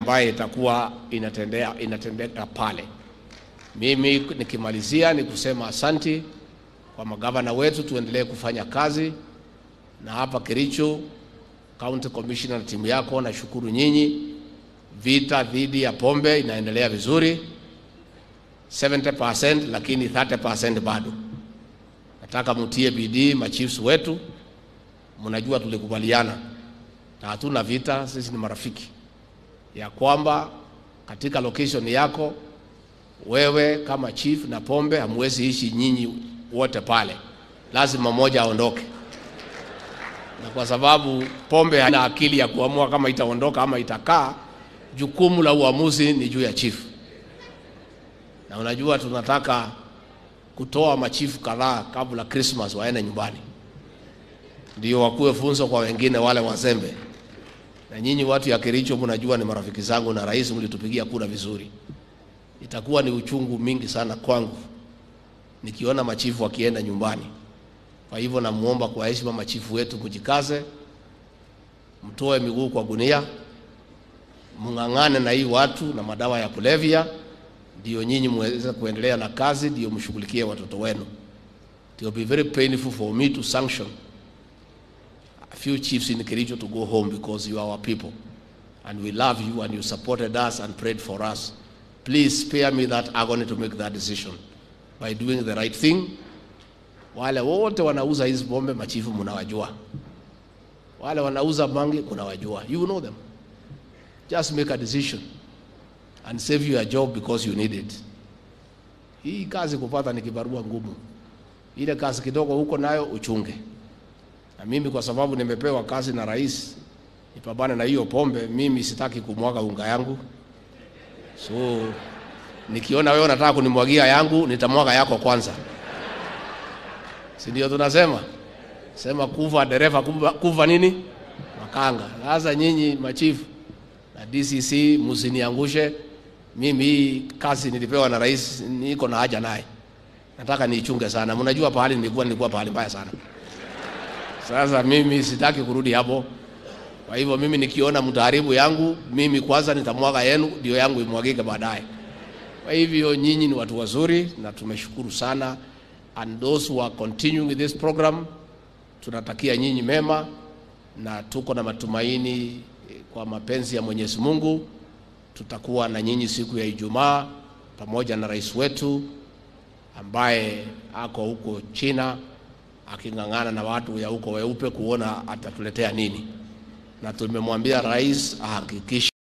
ambayo itakuwa inatendea, inatendeka pale. Mimi nikimalizia ni kusema asanti kwa magavana wetu, tuendelee kufanya kazi na hapa Kericho County Commissioner na timu yako, nashukuru nyinyi. Vita dhidi ya pombe inaendelea vizuri 70%, lakini 30% bado. Nataka mtie bidii machiefs wetu, mnajua tulikubaliana na hatuna vita, sisi ni marafiki, ya kwamba katika location yako wewe kama chief na pombe hamwezi ishi nyinyi wote pale, lazima mmoja aondoke na kwa sababu pombe haina akili ya kuamua kama itaondoka ama itakaa, jukumu la uamuzi ni juu ya chifu. Na unajua tunataka kutoa machifu kadhaa kabla Christmas waende nyumbani, ndio wakuwe funzo kwa wengine wale wazembe. Na nyinyi watu ya Kericho mnajua ni marafiki zangu, na rais mlitupigia kura vizuri. Itakuwa ni uchungu mingi sana kwangu nikiona machifu wakienda nyumbani. Kwa hivyo namuomba kwa heshima machifu wetu, mjikaze, mtoe miguu kwa gunia, mng'ang'ane na hii watu na madawa ya kulevya, ndio nyinyi muweze kuendelea na kazi, ndio mshughulikie watoto wenu. It will be very painful for me to sanction a few chiefs in Kericho to go home because you are our people and we love you and you supported us and prayed for us. Please spare me that agony to make that decision by doing the right thing wale wote wanauza hizi pombe machifu mnawajua, wale wanauza bangi mnawajua, you know them. Just make a decision and save your job because you need it. Hii kazi kupata ni kibarua ngumu, ile kazi kidogo huko nayo uchunge. Na mimi kwa sababu nimepewa kazi na rais nipambane na hiyo pombe, mimi sitaki kumwaga unga yangu, so nikiona wewe unataka kunimwagia yangu, nitamwaga yako kwanza si ndio tunasema sema kuva dereva kuva, kuva nini makanga. Sasa nyinyi machifu na DCC msiniangushe mimi. Hii kazi nilipewa na rais, niko na haja naye, nataka niichunge sana. Mnajua pahali nilikuwa, nilikuwa pahali mbaya sana. Sasa mimi sitaki kurudi hapo. Kwa hivyo mimi nikiona mtaharibu yangu, mimi kwanza nitamwaga yenu, ndio yangu imwagike baadaye. Kwa hivyo nyinyi ni watu wazuri na tumeshukuru sana and those who are continuing with this program, tunatakia nyinyi mema na tuko na matumaini kwa mapenzi ya Mwenyezi Mungu tutakuwa na nyinyi siku ya Ijumaa pamoja na rais wetu ambaye ako huko China aking'ang'ana na watu ya huko weupe kuona atatuletea nini, na tumemwambia rais ahakikishe